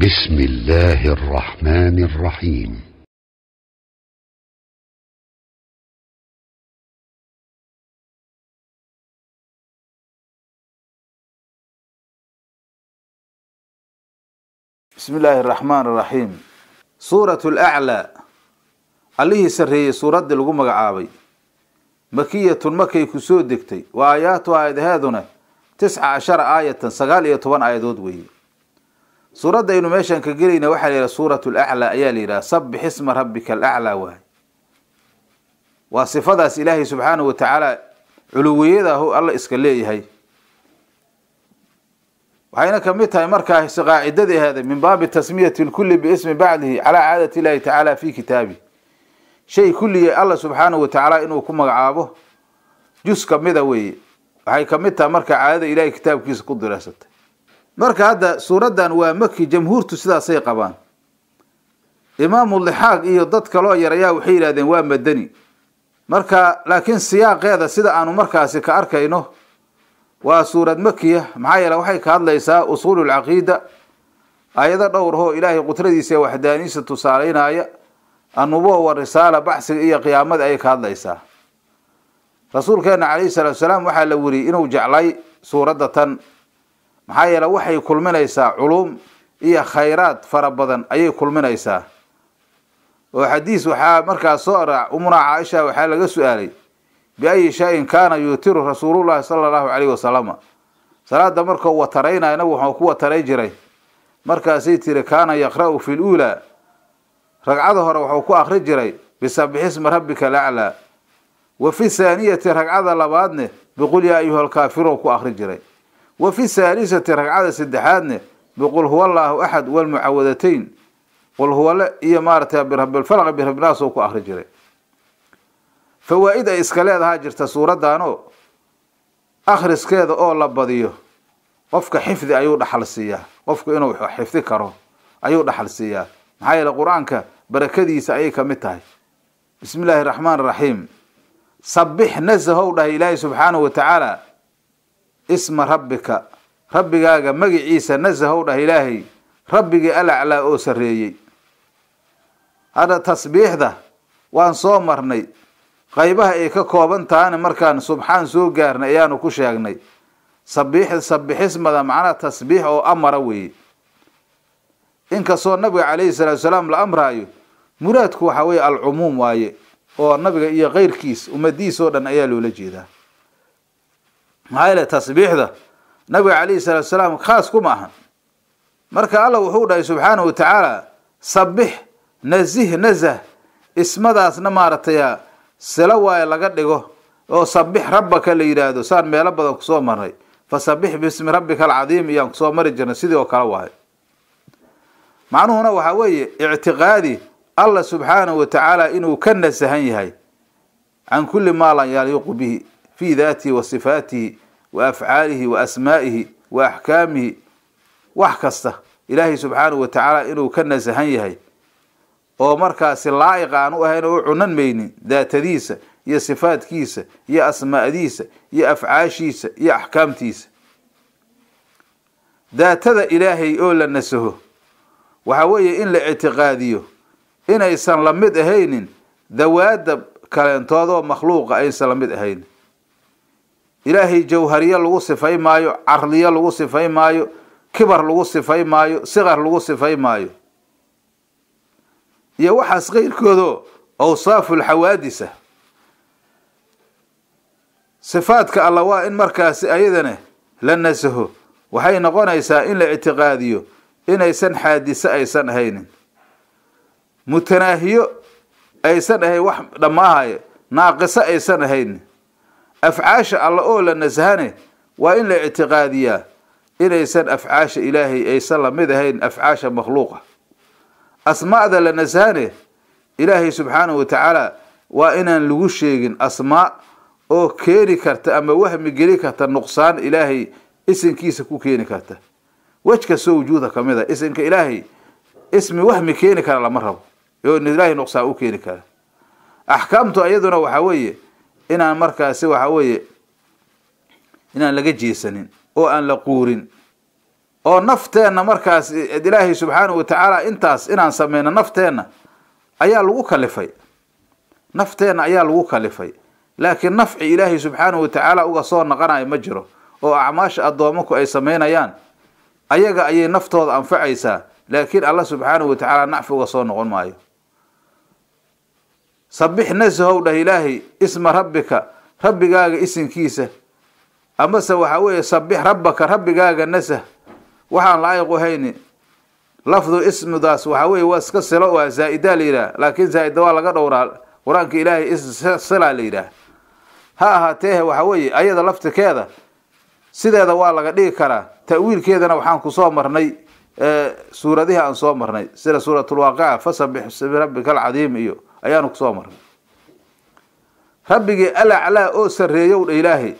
بسم الله الرحمن الرحيم bismi illaahi araxmaan araxiim suuratu alaclaa allihii sarreeyey suuraddii lagu magacaabay makiyatun makay ku soo degtay wa aayaatu aayadaheeduna tisca cashara aayatan sagaal iyo toban aayadood weeye suuradda aynu meeshaan ka gelayna waxaa la yidhaha suuratu alaclaa ayaa la yidhaha sabbix isma rabbika alaclaa waay waa sifadaas ilaahay subxaanahu wa tacaala culuwiyadahu alla iska leeyahay waxayna kamid tahay markaas qaacidadii aheeday min baabi tasmiyati lkulli biismi bacdihi calaa caadati illahi tacaala fi kitaabi shay kulliya alla subxaanahu wa tacaala inuu ku magacaabo jus kamida weeye waxay kamid tahay marka caadada ilahay kitaabkiisa ku diraasatay marka hadda suuraddan waa maki jamhuurtu sidaasay qabaan imaamu lixaaq iyo dad kaloo yar ayaa waxay yidhahdeen waa madani marka laakiin siyaaqeeda sida aanu markaasi ka arkayno waa suurad makiya maxaa yeele waxay ka hadlaysaa usuulu lcaqiida aayado dhowr hoo ilaahay qudradiisa ee waxdaaniisa tusaaleynaya annubuwa wa risaala baxsiga iyo qiyaamada ayay ka hadlaysaa rasuulkeena calayhi salaatu salaam waxaa la weriyey inuu jeclay suuradda tan maxaa yeele waxay kulminaysaa culum iyo khayraad fara badan ayay kulminaysaa oo xadiis waxaa markaas soo araac umuna caaisha waxaa laga su-aalay biayi shayin kaana yuutiru rasuulullahi sala allahu calayhi wasalama salaada markuu wataraynayo nabigu waxuu ku wataray jiray markaasay tiri kaana yaqra'u fi luulaa ragcada hore waxuu ku akri jiray bisabixismi rabbika alaclaa wa fi thaaniyati ragcada labaadne biqul yaa ayuha alkaafiruun ku akri jiray wa fi thaalisati ragcada saddexaadne biqul huwa allaahu axad walmucawadatayn qul huwale iyo maaratay birabilfalq birabinaas oo ku akri jiray fawaa-id ay iska leedahaa jirta suuraddaanoo akhriskeeda oo la badiyo qofka xifdi ayuu dhaxal siiyaa qofku inuu xifdi karo ayuu dhaxal siiyaa maxaa yeele qur-aanka barakadiisa ayay kamid tahay bismi illaahi raxmaan raxiim sabbix nasahow dhahay ilaahay subxaanahu wa tacaala isma rabbika rabbigaaga magiciisa nasahow dhah ilaahay rabbigii alaclaa oo sarreeyey hadda tasbiixda waan soo marnay qaybaha ay ka kooban tahana markaan subxaan soo gaarnay ayaanu ku sheegnay sabiix sabixismada macnaha tasbiix oo amara weeye inkastoo nabiga calayhi salaatu salaam la amraayo muraadku waxaa weeye alcumuum waaye oo nabiga iyo keyrkiis ummadiisa oo dhan ayaa loola jeedaa maxaa yeele tasbiixda nabiga calayhi salaatu salaam khaas kuma ahan marka alla wuxuu dhahay subxaanahu wa tacaala sabix nazih nazah ismadaasna maaragtay silo waaye laga dhigo oo sabix rabbaka la yidhaahdo saan meelo badan kusoo marnay fa sabix bismi rabbika alcadiim iyaan kusoo mari jirnay sidii oo kale waayo macnuhuna waxaa weeye ictiqaadi allah subxaanahu wa tacaala inuu ka nasahan yahay can kulli maa lan yaliiqu bihi fii daatihi wa sifaatihi wa afcaalihi wa asmaa'ihi wa axkaamihi wax kasta ilaahay subxaanahu wa tacaala inuu ka nasahan yahay oo markaasi laa'iq aan u ahayn oo u cunan maynin daatadiisa iyo sifaadkiisa iyo asmaa'diisa iyo afcaashiisa iyo axkaamtiisa daatada ilaahay oo la nasaho waxaa weeye in la ictiqaadiyo inaysan la mid ahaynin dawaada kaleentoodoo makhluuqa aysan la mid ahaynin ilaahay jawhariye lagu sifay maayo carliye lagu sifay maayo kibar lagu sifay maayo siqar lagu sifay maayo iyo waxaas keyrkoodo awsaafu lxawaadisa sifaadka alla waa in markaasi ayadana la nasaho waxay noqonaysaa in la ictiqaadiyo inaysan xaadiso aysan ahaynin mutanaahiyo aysan ahayn wax dhammaahaya naaqiso aysan ahaynin afcaasha alla oo la nasahane waa in la ictiqaadiyaa inaysan afcaasha ilaahay aysan lamid ahayn afcaasha makhluuqa asmaa'da la nasahane ilaahay subxaanahu wa tacaala waa inaan lagu sheegin asmaa oo keeni karta ama wahmi geli karta nuqsaan ilaahay isinkiisa ku keeni karta wej kastoo wujuuda kamid a isinka ilaahay ismi wahmi keeni kara lama rabo oo ilaahay nuqsaan u keeni kara axkaamtu iyaduna waxaa weeye inaan markaasi waxaa weeye inaan laga jeesanin oo aan la quurin oo nafteenna markaas ilaahay subxaanahu wa tacaala intaas inaan sameyno nafteenna ayaa lagu kalifay nafteenna ayaa lagu kalifay laakiin nafci ilaahay subxaanahu wa tacaala uga soo naqanayo ma jiro oo acmaasha addoomaku ay sameynayaan ayaga ayay naftooda anfacaysaa laakiin alla subxaanahu wa tacaala nacfi uga soo noqon maayo sabix nasahow dhah ilaahay isma rabbika rabbigaaga isinkiisa amase waxaa weeye sabix rabbaka rabbigaaga nasah waxaan laayiqu hayni lafdu ismidaas waxaa weeye waa iska silo waa zaa-idaa la yidhaah laakiin zaa-ida waa laga dhowraa qur-aanka ilaahay silaa la yidhaah ha ahaateehe waxa weeye ayada laftikeeda sideeda waa laga dhigi karaa ta'wiilkeedana waxaan kusoo marnay suuradihii aan soo marnay sida suuratulwaaqica fasabix bismi rabbika alcadiim iyo ayaanu kusoo marnay rabbigii alaclaa oo sarreeyow dha ilaahay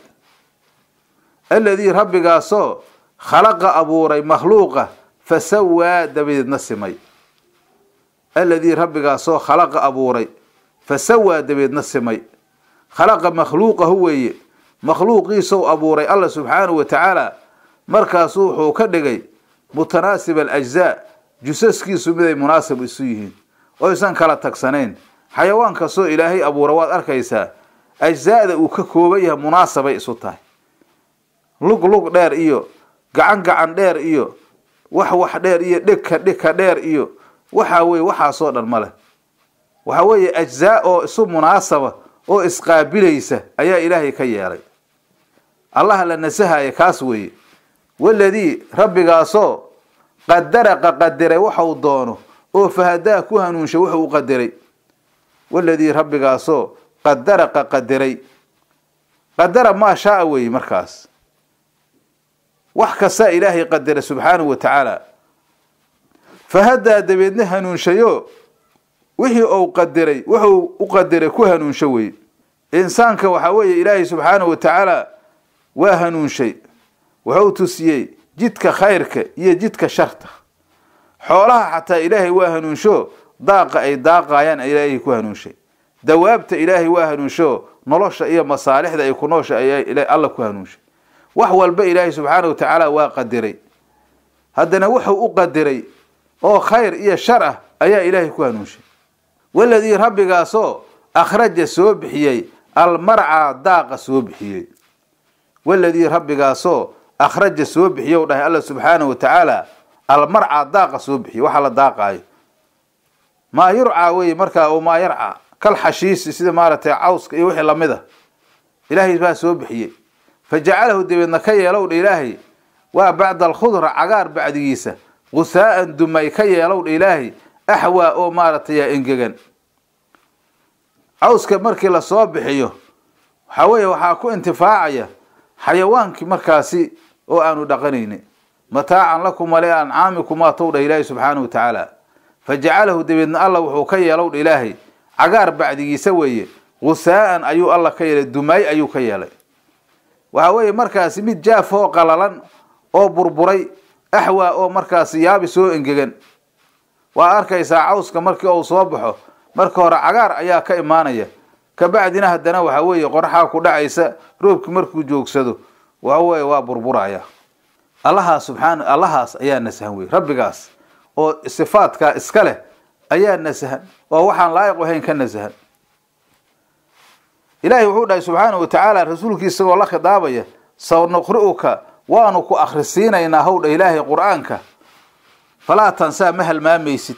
alladii rabbigaasoo khalaqa abuuray makhluuqa fasawaa dabadeedna simay alladii rabbigaasoo khalaqa abuuray fasawaa dabeedna simay khalaqa makhluuqahu weeye makhluuqiisow abuuray alla subxaanahu wa tacaala markaasu wuxuu ka dhigay mutanaasib alajzaa jusaskiisu miday munaasib isu yihiin oysan kala tagsanayn xayawaan kastoo ilaahay abuura waad arkaysaa ajzaada uu ka kooban yahay munaasabay isu tahay lug lug dheer iyo gacan gacan dheer iyo wax wax dheer iyo dhigka dhigka dheer iyo waxaa weye waxaasoo dhan male waxa weeye ajzaa oo isu munaasaba oo isqaabilaysa ayaa ilaahay ka yeelay allaha la nasahaya kaas weeye waladii rabbigaasoo qadaraqa qadiray waxau doono oo fahadaa ku hanuunsha wuxuu u qadiray waladii rabbigaasoo qadaraqa qadiray qadara maa shaa weeye markaas wax kastaa ilaahay qadiray subxaanahu wa tacaala fahadaa dabeedna hanuunshayo wixii uu qadiray wuxuu u qadiray ku hanuunsho weye insaanka waxaa weeye ilaahay subxaanahu wa tacaala waa hanuunshay wuxuu tusiyey jidka khayrka iyo jidka sharta xoolaha xataa ilaahay waa hanuunsho daaqa ay daaqayaan ilaahay ku hanuunshay dawaabta ilaahay waa hanuunsho nolosha iyo masaalixda ay ku noosha ayaa alla ku hanuunshay wax walba ilaahay subxaanahu wa tacaala waa qadiray haddana wuxuu u qadiray oo khayr iyo shar ah ayaa ilaahay ku hanuunshay waladii rabbigaasoo akhraja soo bixiyey almarca daaqa soo bixiyey waladii rabbigaasoo akhraja soo bixiyow dhahay alla subxaanahu wa tacaala almarca daaqa soo bixiyey waxa la daaqaayo maa yurcaa weye markaa oo maa yarca kal xashiisi sida maaragtay cawska iyo wixii lamid a ilaahay baa soo bixiyey fa jacalahu dabeedna ka yeelow dha ilaahay waa bacda alkhudra cagaar bacdigiisa gusaa'an dumay ka yeelow dha ilaahay axwaa oo maaragtay engegan cawska markii lasoo bixiyo waxaa weeye waxaa ku intifaacaya xayawaankii markaasi oo aanu dhaqanayni mataacan lakum wali ancaamikumaa tow dhah ilaahay subxaanahu wa tacaala fa jacalahu dabeedna alla wuxuu ka yeelow dha ilaahay cagaar bacdigiisa weeye gusaa'an ayuu alla ka yeelay dumaay ayuu ka yeelay waxaa weeye markaasi mid jaaf oo qalalan oo burburay axwaa oo markaasi yaabi soo engegan waa arkaysaa cawska markii uu soo baxo marka hore cagaar ayaa ka imaanaya kabacdina haddana waxa weeye qoraxaa ku dhacaysa roobkii markuu joogsado waxa weeye waa burburaya allahaas subxaana allahaas ayaa nasahan wey rabbigaas oo sifaadkaa iska leh ayaa nasahan oo waxaan laayiq ahayn ka nasahan ilaahay wuxuu dhahay subxaanahu wa tacaala rasuulkii isagoo la khidaabaya sawnuqri'uka waanu ku akhrisiinaynaa howdha ilaahay qur-aanka falaa tansaa ma halmaamaysid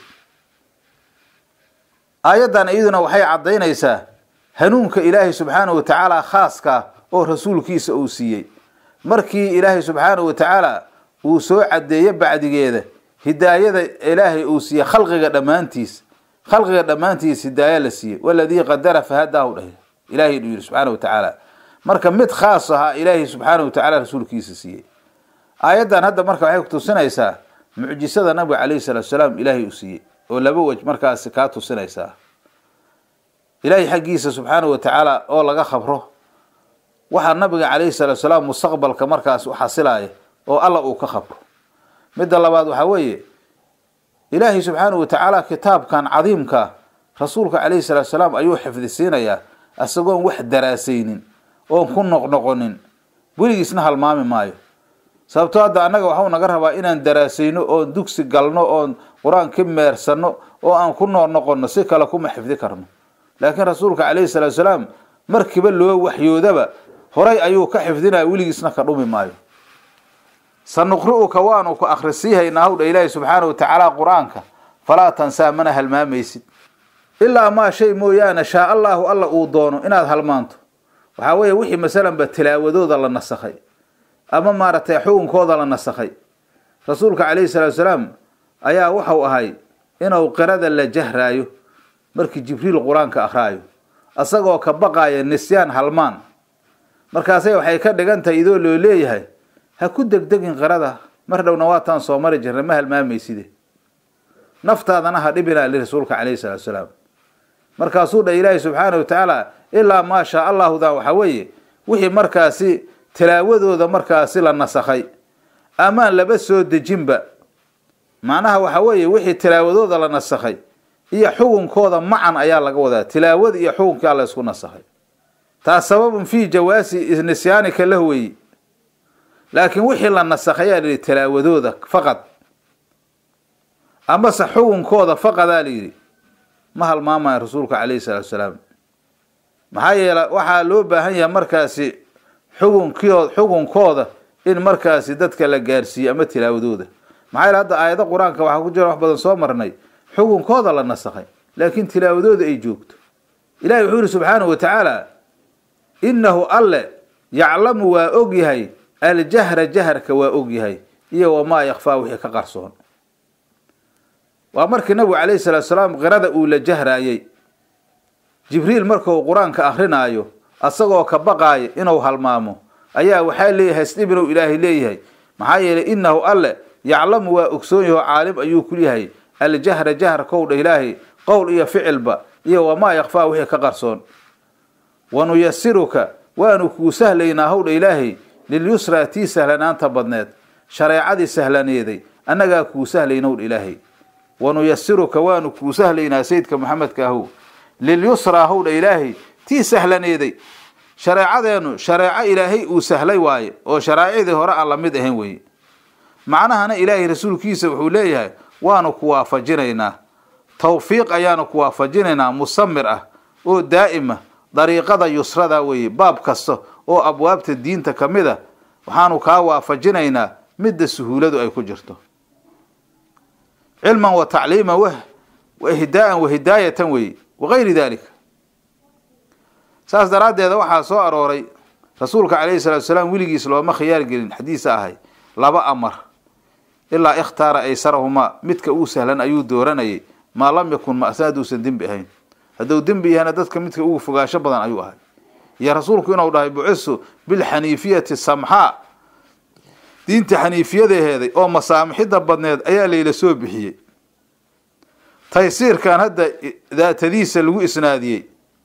aayaddan iyaduna waxay caddaynaysaa hanuunka ilaahay subxaanahu wa tacaala khaaska oo rasuulkiisa uu siiyey markii ilaahay subxaanahu wa tacaala uu soo caddeeyo bacdigeeda hidaayada ilaahay uu siiyey khalqiga dhammaantiis khalqiga dhammaantiis hidaaya la siiyey waladii qadara fahadaahu dhahay ilahay uu yihi subxaana wa tacaala marka mid khaas ahaa ilaahay subxaana wa tacaala rasuulkiisa siiyey aayaddan hadda marka waxay kutusinaysaa mucjisada nabiga calayhi salaatu salaam ilaahay uu siiyey oo laba wej markaasi kaa tusinaysaa ilaahay xaggiisa subxaana wa tacaala oo laga khabro waxaa nabiga calayhi salaatu salaam mustaqbalka markaas u xasilaya oo alla uu ka khabro midda labaad waxaa weeye ilaahay subxaana wa tacaala kitaabkan cadiimka rasuulka calayhi salaatu salaam ayuu xifdisiinayaa isagoon wax daraasaynin oon ku noqnoqonin weligiisna halmaami maayo sababto hadda annaga waxau naga rabaa inaan daraasayno oon dugsi galno oon qur-aan ka meersanno oo aan ku nool noqonno si kale kuma xifdi karno laakiin rasuulka calayhi salaatu salaam markiiba loo waxyoodaba horay ayuu ka xifdinaya weligiisna ka dhumi maayo sanuqri'uka waanu ku akhrisiihaynaa hawdha ilaahi subxaana wa tacaala qur-aanka falaa tansaa mana halmaamaysid ilaa maa shay mooyaane shaa allaahu alla uu doono inaad halmaanto waxaa weeye wixii masalanba tilaawadooda la nasakhay ama maaragtay xukunkooda la nasakhay rasuulka calayhi salaatu salaam ayaa waxau ahay inuu qirada la jahraayo markii jibriil qur-aanka akhraayo asagoo ka baqaaya nisyaan halmaan markaasay waxay ka dhigan tahay idoo loo leeyahay ha ku degdegin qirada mar dhowna waataan soo mari jirna ma halmaamayside naftaadana ha dhibinaa li rasuulka calayhi salaatu salaam markaasuu dha ilaahi subxaana wa tacaala ilaa maa shaa allahudan waxaa weeye wixii markaasi tilaawadooda markaasi la nasakhay amaan laba soo dejinba macnaha waxaa weeye wixii tilaawadooda la nasakhay iyo xukunkooda macan ayaa laga wadaa tilaawada iyo xukunkaa la isku nasakhay taas sababun fii jawaasi nisyaanika lah weeye laakiin wixii la nasakhayaa la yidhi tilaawadooda faqad amase xukunkooda faqadaa la yidhi ma halmaamaya rasuulka calayhi salaatu salaam maxaa yeele waxaa loo baahan yahay markaasi xukunkioo xukunkooda in markaasi dadka la gaarsiiyo ama tilaawadooda maxaa yeele hadda aayado qur-aanka waxaa ku jira wax badan soo marnay xukunkooda la nasakhay laakiin tilaawadooda ay joogto ilahi wuxuu yihi subxaanahu wa tacaala innahu alle yaclamu waa og yahay aljahra jaharka waa og yahay iyo wamaa yakfaa wixii ka qarsoon waa markii nabigu calayhi salaatu salaam qirada uu la jahraayey jibriil markuu qur-aanka akrinaayo asagoo ka baqaaya inuu halmaamo ayaa waxaa leeyahay isdhib inuu ilaahay leeyahay maxaa yeelay innahu alle yaclamu waa ogsoon yaho caalim ayuu ku yahay aljahra jaharkow dha ilaahay qowl iyo ficilba iyo wamaa yakfaa wixii ka qarsoon wanuyasiruka waanu kuu sahlaynaa howdha ilaahay lilyusraa tii sahlanaanta badneed shareecadii sahlaneeday annagaa kuu sahlaynowdha ilaahay wanuyasiruka waanu kuu sahlaynaa sayidka maxamedka ahow lilyusraa howdha ilaahay tii sahlaneeday shareecadeenu shareeco ilaahay uu sahlay waaye oo sharaa'icdii hore aan lamid ahayn weye macnahana ilaahay rasuulkiisa wuxuu leeyahay waanu ku waafajinaynaa tawfiiq ayaanu ku waafajinaynaa musamir ah oo daa'ima dariiqada yusrada weeye baab kasta oo abwaabta diinta ka mid a waxaanu kaa waafajinaynaa midda suhuuladu ay ku jirto cilman wa tacliiman w wahdaaan wahidaayatan weeye wagayri dalika saas daraaddeeda waxaa soo arooray rasuulka calayhi salaatu salaam weligiis looma khiyaar gelin xadiisa ahay laba amar ilaa ikhtaara aysarahumaa midka uu sahlan ayuu dooranayay maa lam yakun ma'sa hadduusan dembi ahayn hadduu dembi yahana dadka midka ugu fogaansho badan ayuu ahay iyo rasuulku inuu dhahay bucisu bilxaniifiyati samxaa diinta xaniifiyadaheeday oo masaamixidda badneed ayaa layla soo bixiyey taysiirkan hadda daatadiisa lagu isnaadiyey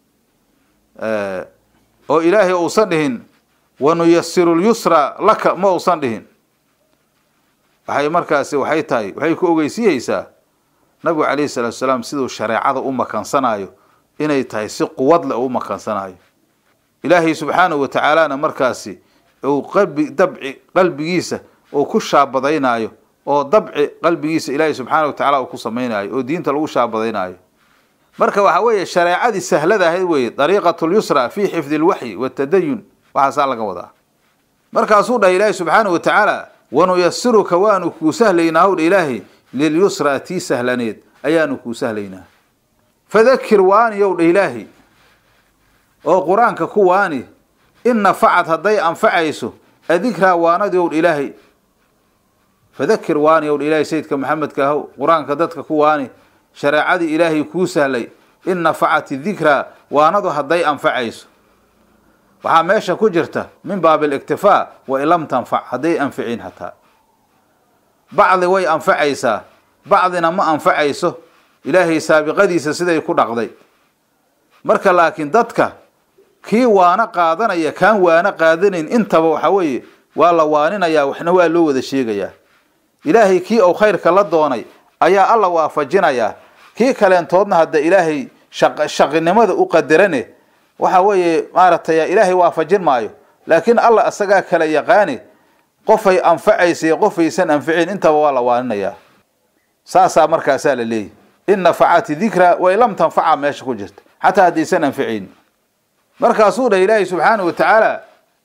oo ilaahay uusan dhihin wanuyasiru lyusra laka ma uusan dhihin waxay markaasi waxay tahay waxay ku ogeysiyeysaa nabigu calayhi salaatu salaam siduu shareecada u makansanayo inay tahay si quwad leh u makansanayo ilaahay subxaanahu wa tacaalana markaasi uu qalbi dabci qalbigiisa uu ku shaabadaynaayo oo dabci qalbigiisa ilaahay subxaana wa tacala uu ku samaynayo oo diinta lagu shaabadaynaayo marka waxa weeye shareecadii sahlada ahayd weeye dariiqatu lyusra fi xifdi alwaxyi watadayun waxaasaa laga wadaa markaasuu dhahay ilaahay subxaanahu wa tacaala wanuyasiruka waanu kuu sahlaynaa howdha ilaahay lilyusra tii sahlaneed ayaanu kuu sahlaynaa fadakir waani yow dha ilaahay oo qur-aanka ku waani in nafacad hadday anfacayso adikraa waanadi ow dha ilaahay fadakir waani ow dha ilaahay sayidka maxamedka ahow qur-aanka dadka ku waani shareecadii ilaahay kuu sahlay in nafacat dikraa waanadu hadday anfacayso waxaa meesha ku jirta min baab aliktifaa wa in lam tanfac hadday anficin hataa bacdi way anfacaysaa bacdina ma anfacayso ilaahay saabiqadiisa siday ku dhaqday marka laakiin dadka kii waano qaadanaya kaan waano qaadanayn intaba waxa weeye waa la waaninayaa waxna waa loo wada sheegayaa ilaahay kii uu khayrka la doonay ayaa alla waafajinayaa kii kaleentoodna hadda ilaahay shaqinimada u qadarane waxa weeye maaragtay ilaahay waafajin maayo laakiin alla isagaa kala yaqaani qofay anfacaysay qofaysan anficin intaba waa la waaninayaa saasaa markaasaa la leeyahy in nafacati dikra way lam tanfaca meesha ku jirta xataa haddaysan anficayn markaasuu dhah ilaahay subxaanahu wa tacaala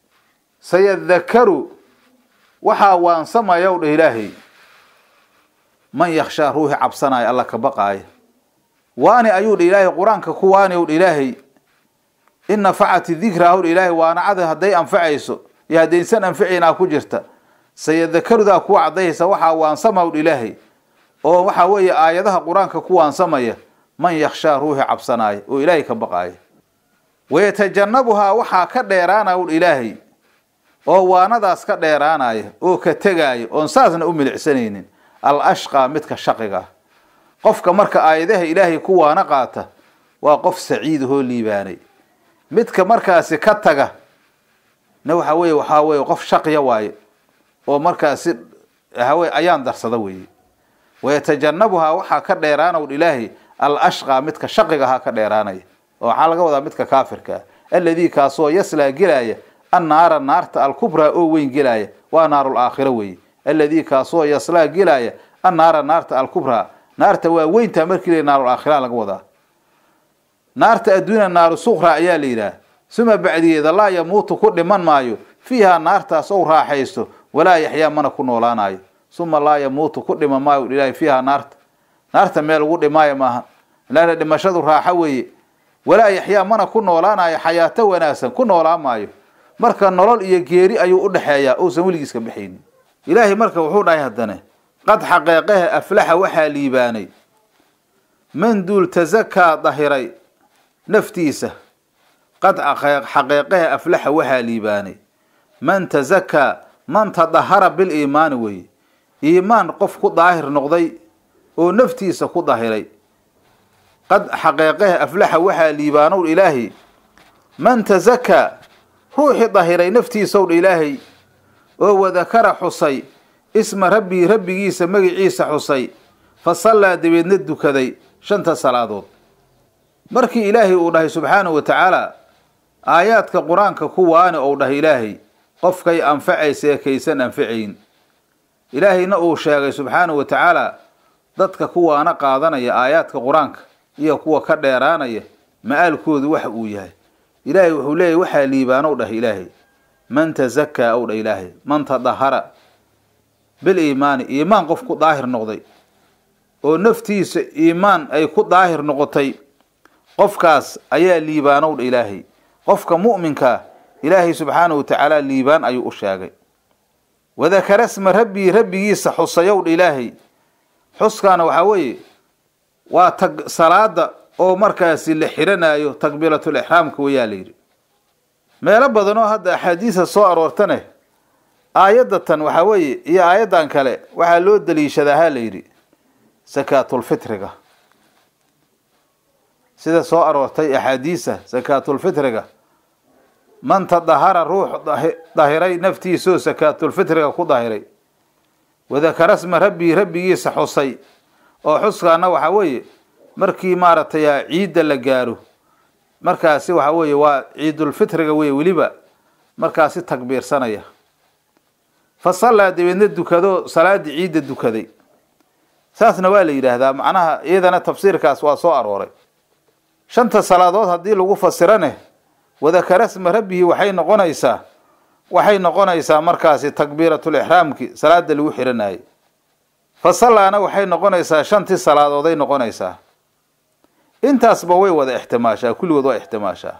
sayadakaru waxaa waansamayow dhah ilaahay man yakshaa ruuxi cabsanaya alla ka baqaaya waani ayuu dha ilaahay qur-aanka ku waani ow dha ilaahay in nafacati dikra howdha ilaahay waanacada hadday anfacayso iyo haddaysan anficaynaa ku jirta sayadakarudaa kuwa caddayaysa waxaa waansama dha ilaahay oo waxaa weeye aayadaha qur-aanka ku waansamaya man yakshaa ruuxi cabsanaaya oo ilaahay ka baqaaya wayatajannabuhaa waxaa ka dheeraana udha ilaahay oo waanadaas ka dheeraanaya oo ka tegaaya oon saasna u milicsanaynin al ashqaa midka shaqiga ah qofka marka aayadaha ilaahay ku waana qaata waa qof saciidahoo liibaanay midka markaasi ka taga na waxa weye waxaa weye qof shaqiya waaye oo markaasi waxaweye ayaan darsada weeye wayatajannabuhaa waxaa ka dheeraanow ilaahay al ashqaa midka shaqiga ahaa ka dheeraanaya oo waxaa laga wadaa midka kaafirka ah alladii kaasoo yaslaa gelaya annaara naarta alkubraa oo weyn gelaya waa naarul aakhira weeye alladii kaasoo yaslaa gelaya annaara naarta alkubraa naarta waa weynta markii la naarul aakhira laga wadaa naarta adduunya naaru suqra ayaa la yidhaah suma bacdigeeda laa yamuutu ku dhiman maayo fiihaa naartaas ou raaxaysto walaa yaxyaa mana ku noolaanayo suma laa yamuutu ku dhiman maayo ilaahay fiihaa naarta naarta meel lagu dhimaayo maaha laana dhimashadu raaxo weeye walaa yaxyaa mana ku noolaanayo xayaato wanaagsan ku noolaan maayo marka nolol iyo geeri ayuu u dhexeeyaa uusan weligiiska baxaynin ilaahay marka wuxuu dhahay haddane qad xaqeeqaha aflaxa waxaa liibaanay man duul tasakaa dahiray naftiisa qad xaqeeqaha aflaxa waxaa liibaanay man tasakaa man tadahara biliimaani weye iimaan qof ku daahir noqday oo naftiisa ku dahiray qad xaqeeqaha aflaxa waxaa liibaanow ilaahay man tasakaa ruuxii dahiray naftiisow dha ilaahay oo wadakara xusay isma rabbii rabbigiisa magiciisa xusay fa sallaa dabeedna dukaday shanta salaadood markii ilaahay uu dhahay subxaanahu wa tacaala aayaadka qur-aanka ku waani ou dhahay ilaahay qofkay anfacaysa ee kaysan anfacayn ilaahayna uu sheegay subxaanahu wa tacaala dadka kuwaana qaadanaya aayaadka qur-aanka iyo kuwa ka dheeraanaya ma-aalkoodu waxa uu yahay ilaahay wuxuu leeyahy waxaa liibaanow dhah ilaahay man tasakaa ow dhah ilaahay man tadahara biliimaani iimaan qof ku daahir noqday oo naftiisa iimaan ay ku daahir noqotay qofkaas ayaa liibaanow dha ilaahay qofka mu'minkaa ilaahay subxaanahu wa tacaala liibaan ayuu u sheegay wadakara sma rabbii rabbigiisa xusayow dha ilaahay xuskaana waxaa weeye waa tag salaada oo markaasi la xiranaayo takbiiratul ixraamka wayaa la yidhi meelo badanoo hadda axaadiisa soo aroortane aayadatan waxaa weeye iyo aayaddan kale waxaa loo daliishadaa ha la yidhi sakaatulfitriga sida soo aroortay axaadiisa sakaatulfitriga man tadahara ruux dahiray naftiisoo sakaatulfitriga ku dahiray wadakara sma rabbii rabbigiisa xusay oo xuskaana waxaa weeye markii maaragtay ciidda la gaaro markaasi waxaa weeye waa ciidulfitriga wey weliba markaasi takbiirsanaya fa sallaa dabeedna dukado salaaddii ciidda dukaday saasna waa la yidhaahdaa macnaha iyadana tafsiirkaas waa soo arooray shanta salaadood haddii lagu fasirane wadakara sma rabbihi waxay noqonaysaa waxay noqonaysaa markaasi takbiiratul ixraamki salaada lagu xiranayay fa sallaana waxay noqonaysaa shantii salaadooday noqonaysaa intaasba way wada ixtimaashaa kulligood waa ixtimaashaa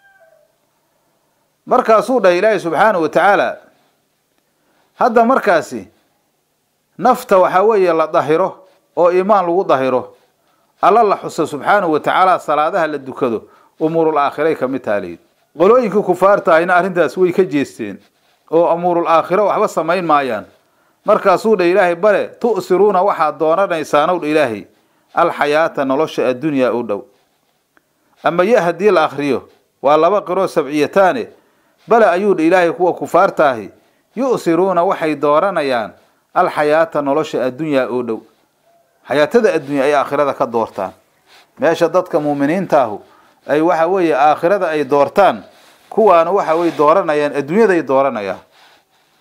markaasuu dhahay ilaahay subxaanahu wa tacaala hadda markaasi nafta waxaa weeye la dahiro oo iimaan lagu dahiro alla la xuso subxaanahu wa tacaala salaadaha la dukado umuurul aakhiray ka mid taha layidhi qolooyinkii kufaarta ahina arrintaas way ka jeesteen oo umuurul aakhiro waxba samayn maayaan markaasuu dha ilaahay bale tu'siruuna waxaad doonanaysaanow dha ilaahay alxayaata nolosha addunyaa u dhow ama ya haddii la akriyo waa laba qiroo sabciyataane bale ayuu dha ilaahay kuwa kufaarta ahi yu'siruuna waxay dooranayaan alxayaata nolosha addunyaa oo dhow xayaatada addunya ay aakhirada ka doortaan meesha dadka muuminiintaahu ay waxa weeye aakhirada ay doortaan kuwaana waxa way dooranayaan adduunyaday dooranayaan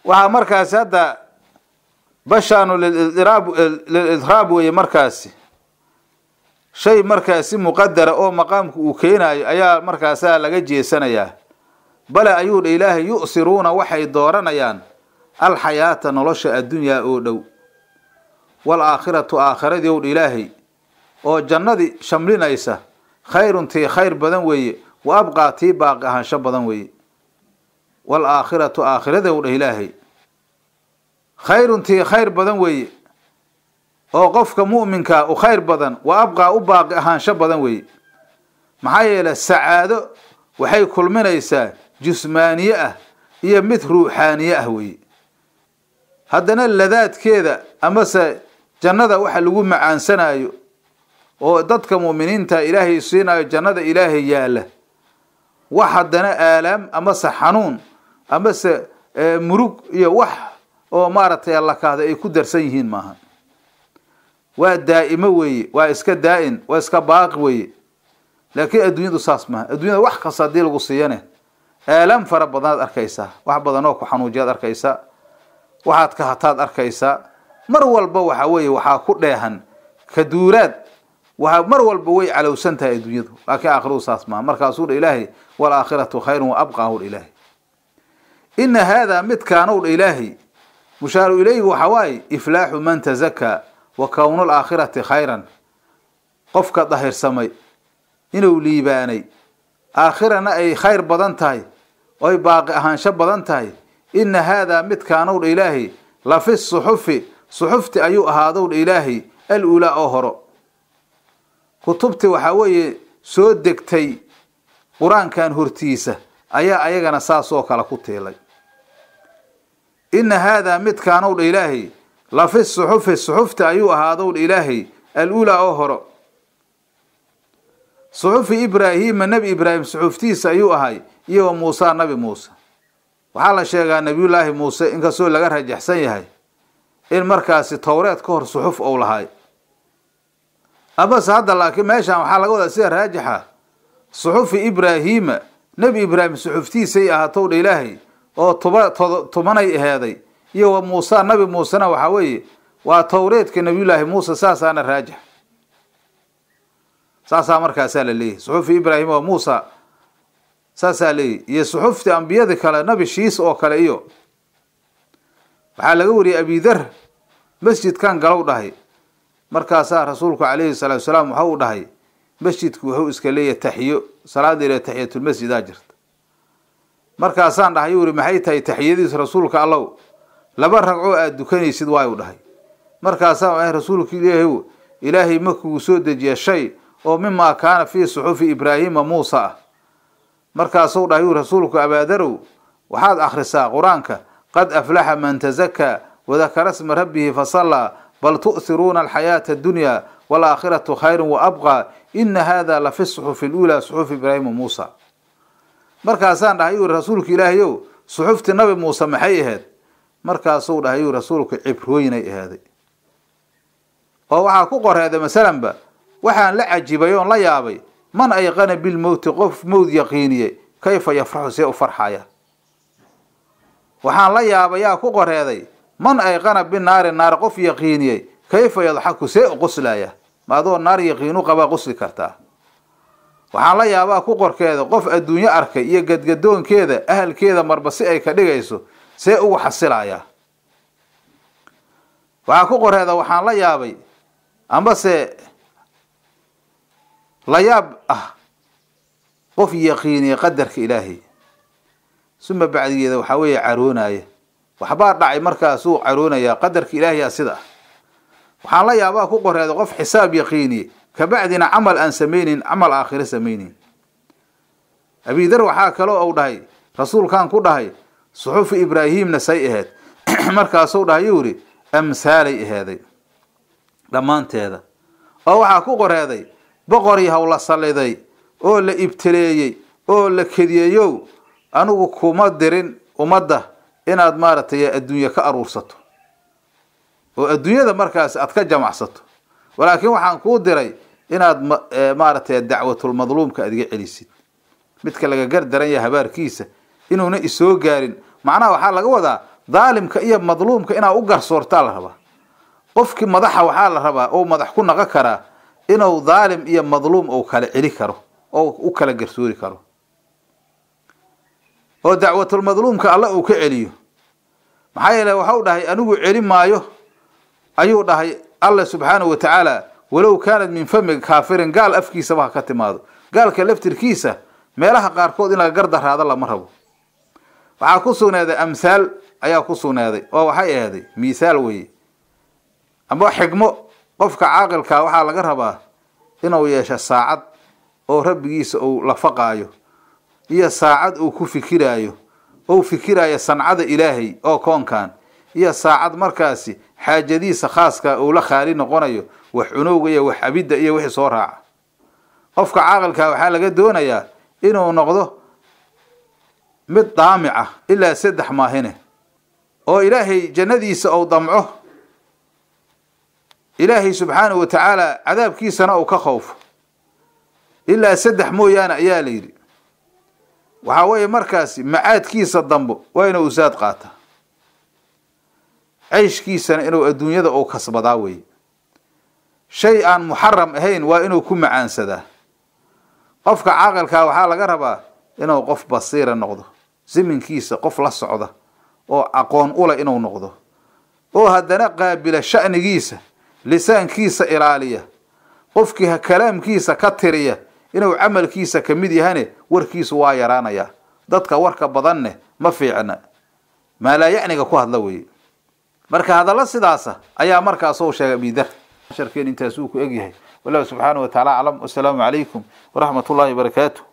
waxaa markaasi hadda bashaanu liliraab lilidraab weeye markaasi shay markaasi muqadara oo maqaamku uu keenayo ayaa markaasaa laga jeesanayaa bale ayuu dha ilaahay yu'siruuna waxay dooranayaan alxayaata nolosha addunyaa oo dhow waalaakhiratu aakhiradii ow dha ilaahay oo jannadii shamlinaysa khayrun tii khayr badan weeye wa abqaa tii baaqi ahaansho badan weeye waalaakhiratu aakhirada ow dhah ilaahay khayrun tii khayr badan weeye oo qofka mu'minkaa u khayr badan wa abqaa u baaqi ahaansho badan weeye maxaa yeele sacaado waxay kulminaysaa jusmaaniye ah iyo mid ruuxaaniye ah weeye haddana ladaadkeeda amase jannada waxa lagu macaansanayo oo dadka mu'miniinta ilaahay siinayo jannada ilaahay yaalla wax haddana aalaam amase xanuun amase murug iyo wax oo maaragtay allakaahda ay ku darsan yihiin maaha waa daa'imo weeye waa iska daa-in waa iska baaqi weeye laakiin adduunyadu saas maaha adduunyada wax kasta haddii lagu siiyane aalaam fara badanaad arkaysaa wax badanoo ku xanuujiyaad arkaysaa waxaad ka hataad arkaysaa mar walba waxa weeye waxaa ku dheehan kaduuraad waa mar walba way calowsan tahay adduunyadu laakiin aakhiradu saas maaha markaasuu dha ilaahay waalaakhiratu khayrun wa abqaahu dha ilaahay ina haadaa midkaanow dha ilaahay mushaaru ilayhi waxa waaye iflaaxu man tazakaa wa kownu laakhirati khayran qofka dahirsamay inuu liibaanay aakhirana ay khayr badan tahay oy baaqi ahaansho badan tahay ina haadaa midkaanow dha ilaahay lafi suxufi suxufti ayuu ahaadow dha ilaahay al ulaa oo horo kutubti waxaa weeye soo degtay qur-aankan hortiisa ayaa ayagana saasoo kale ku tiilay ina haadaa midkaanow dha ilaahay lafi suxufi suxufti ayuu ahaadow dha ilaahay al ulaa oo horo suxufi ibraahiima nebi ibraahim suxuftiisa ayuu ahay iyo wa muusa nabi muuse waxaa la sheegaa nebiyullaahi muuse inkastoo laga rajaxsan yahay in markaasi towreed ka hor suxuf ou lahay amase hadda laakiin meeshaan waxaa laga wadaa sida raajixa suxufi ibraahiima nebi ibraahim suxuftiisay ahaatow dha ilaahay oo tuba tumanay aheeday iyo wa muusa nabi muusena waxaa weeye waa towreedka nebiyullaahi muuse saasaana raajix saasaa markaasaa la leeyahy suxufi ibraahim wa muusa saasaa leeyahy iyo suxufti ambiyada kale nabi shiis oo kale iyo waxaa laga wariyey abidar masjidkan galow dhahay markaasaa rasuulku calayhi salaatu salaam waxa uu dhahay masjidku wuxuu iska leeyahay taxiyo salaadeeda taxiyatulmasjidaa jirta markaasaan dhahay yuu yihi maxay tahay taxiyadiisu rasuulka allow laba ragcoo aada dukanaysid waayuu dhahay markaasaan ahay rasuulka ilaahay ilaahay markuu soo dejiya shay oo mimaa kaana fii suxufi ibraahiima muusa ah markaasuu dhahay yuu rasuulku abaadarow waxaad akhrisaa qur-aanka qad aflaxa man tazakaa wadakara sma rabbihi fasallaa bal tu'hiruuna alxayaata addunyaa waalaakhiratu khayrun wa abqaa ina hada lafi suxufi luulaa suxufi ibraahima muusa markaasaan dhahay yuu rasuulka ilaahayow suxufti nabi muuse maxay ahayd markaasuu dhahay yuu rasuulku cibrooyinay ahaaday oo waxaa ku qoreeday masalanba waxaan la cajibay oon la yaabay man ayqana bilmowti qof mowd yaqiiniye kayfa yafraxu see u farxaya waxaan la yaabay yaa ku qoreeday man ayqana binaari naar qof yaqiiniyey kayfa yadxaku see u qoslaya ma adoo naar yaqiinu qabaa qosli kartaa waxaan la yaabaa ku qorkeeda qof adduunyo arkay iyo gadgadoonkeeda ahalkeeda marba si ay ka dhigayso see ugu xasilayaa waxaa ku qoreeda waxaan la yaabay ambase la yaab ah qof yaqiiniya qadarka ilaahay suma bacdigeeda waxaa weeye caroonaya waxbaa dhacay markaasuu caroonayaa qadarka ilaahiyaa sida ah waxaan la yaabaa ku qoreeda qof xisaab yaqiiniye kabacdina camal aan samayneyn camal aakhiro samayneyn abidar waxaa kaloo uu dhahay rasuulkan ku dhahay suxufi ibraahimna say ahayd markaasuu dhahay yuu yihi amhaalay aheeday dhammaanteeda oo waxaa ku qoreeday boqor yahow la salliday oo la ibtileeyey oo la kediyeyow anigu kuma dirin ummadda inaad maaragtay adduunye ka aruursato oo adduunyada markaas aad ka jamacsato walaakiin waxaan kuu diray inaad maaragtay dacwatulmadluumka aad iga celisid midka laga gar daran yahay habaarkiisa inuuna isoo gaarin macnaha waxaa laga wadaa daalimka iyo madluumka inaa u garsoortaa la rabaa qofkii madaxa waxaa la rabaa oo madax ku naqon karaa inuu daalim iyo madluum uu kala celi karo oo u kala garsoori karo oo dacwatulmadluumka alle uu ka celiyo maxaa yeele waxau dhahay anigu celi maayo ayuu dhahay alla subxaanahu wa tacaala walow kaanat min famiga kaafirin gaal afkiisaba ha ka timaado gaalka laftirkiisa meelaha qaarkood in laga gardaraado lama rabo waxaa ku sugnaaday amhaal ayaa ku sugnaaday oo waxay ahday miithaal weye amba xigmo qofka caaqilkaa waxaa laga rabaa inuu yeesho saacad oo rabbigiisa uu la faqaayo iyo saacad uu ku fikiraayo ou fikiraayo sancada ilaahay oo koonkan iyo saacad markaasi xaajadiisa khaaska uu la khaali noqonayo wax cunowga iyo wax abidda iyo wixii soo raaca qofka caaqilkaa waxaa laga doonayaa inuu noqdo mid daamic ah ilaa saddex maahine oo ilaahay jannadiisa ou damco ilaahay subxaanahu wa tacaala cadaabkiisana uu ka khowfo ilaa saddex mooyaane ayaa la yidhi waxaa weeye markaasi macaadkiisa dambo waa inuu usaad qaata ceyshkiisana inuu adduunyada uu kasbadaa weeye shay aan muxaram ahayn waa inuu ku macaansadaa qofka caaqilkaa waxaa laga rabaa inuu qof basiira noqdo siminkiisa qof la socda oo aqoon ula inuu noqdo oo haddana qaabila sha'nigiisa lisaankiisa ilaaliya qofkii kalaamkiisa ka tiriya inuu camalkiisa ka mid yahane warkiisu waa yaraanayaa dadka warka badanne ma fiicna maalaayacniga ku hadla weeye marka hadallo sidaasa ayaa markaasuu sheegay abidar sharkeen intaasuu ku egyahay wallahu subxaanahu wa tacaala aclam wasalaamu calaykum waraxmat ullahi wabarakaatu